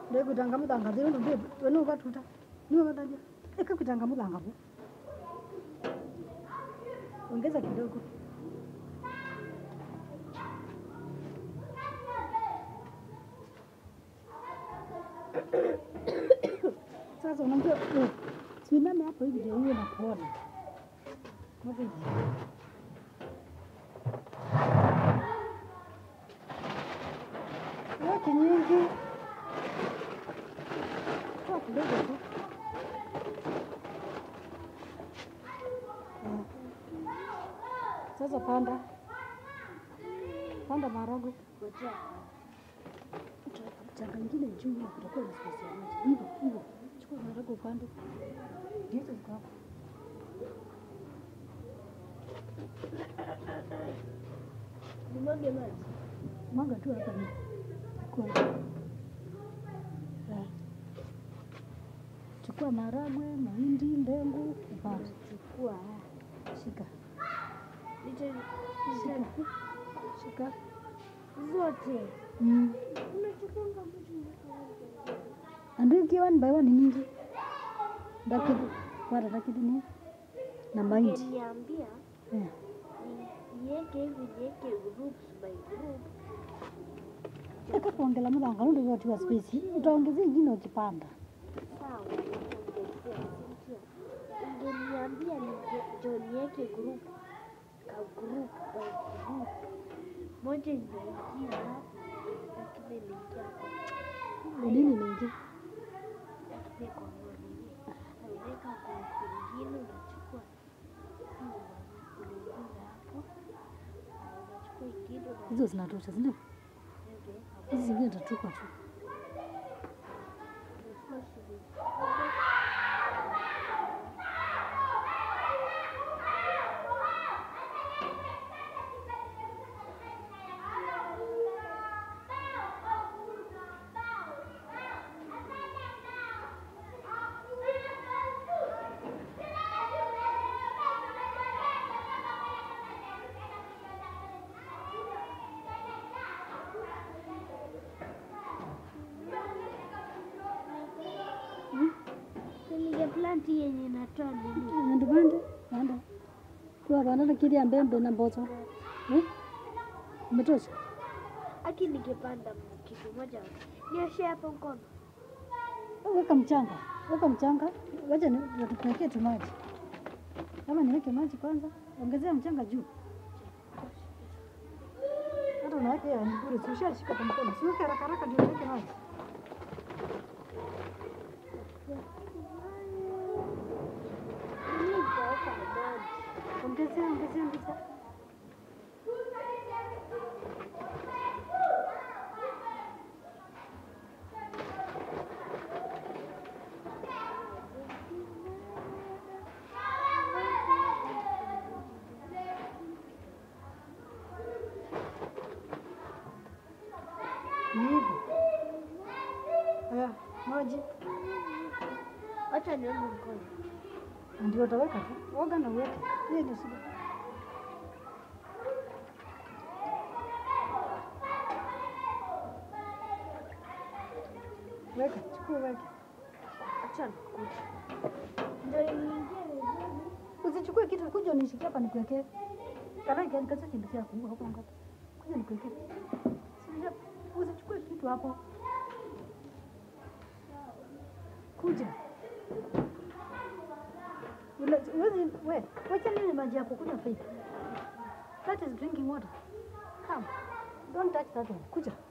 ndekutanga muthanga thiru ndu wenu ukatuta niwe wataja ikakutanga muthanga vu ongeza kidogo sasa unajua eh, simame hapo hivi ndio uwe na kuona Hapo hivi. Weke nyingi toa kidogo tu Eh. sasa panda panda maharagwe changa ingine juu na kutakuwa na spesi ya maji hivyo hivyo chukua maharagwe upande ndizo ziko hapo Nimwage maji. mwaga tu hapa ni kwa Eh. chukua maharagwe mahindi ndengu upande Chukua. shika Licha shika shika zote. mm. Unachukua ngapi? Andu ikiwa one by one ni nyingi dakidi kwata dakidi ni na mahindi Ungeniambia eh. ni- niweke hivi niweke groups by group. eka kuongela muthanga nundu yotiwa space utaongezea ingine ukipanda Sawa. nitakuongezea, si ndio? Ungeniambia nije- ndio niweke group ka group by group. Moja imeingia lakini imeingia kwa nini mingi lakini kwa nini? Unaweka group ingine unachukua hii unaingiza hapo. Unachukua ingine unaweka hizo zinatosha sindio hizi zingine tatupa tu Ningeplant yenye inatoa nini? nandu pande panda tuwa panda kiria mbembe na mboco eh? umetosha Aki ningepanda kitu moja. Nioshe hapo mkono. weka mchanga weka mchanga wacha ni- tupekee tu maji kama niweke maji kwanza ongezea mchanga juu hata unaweka ya ni bure si ushashika kwa mkono si weke haraka haraka ndio uweke maji Mimi nitaweka maji. ongezea ongezea ongezea ni hivyo haya maji Acha nione mkono. ndio utaweka tu oga na uweke hiyo ndio shida weka chukua weke Acha nikuje. Ndio niingie vizuri. usichukue kitu kuja unishikia hapa nikuwekee kana kaza kindu chako huko hapo ngapi kuja nikuwekee Sija- usichukue kitu hapo kuja Ule- uwezi we wacha nini maji yako kunywa faith that is drinking water come don't touch that one kuja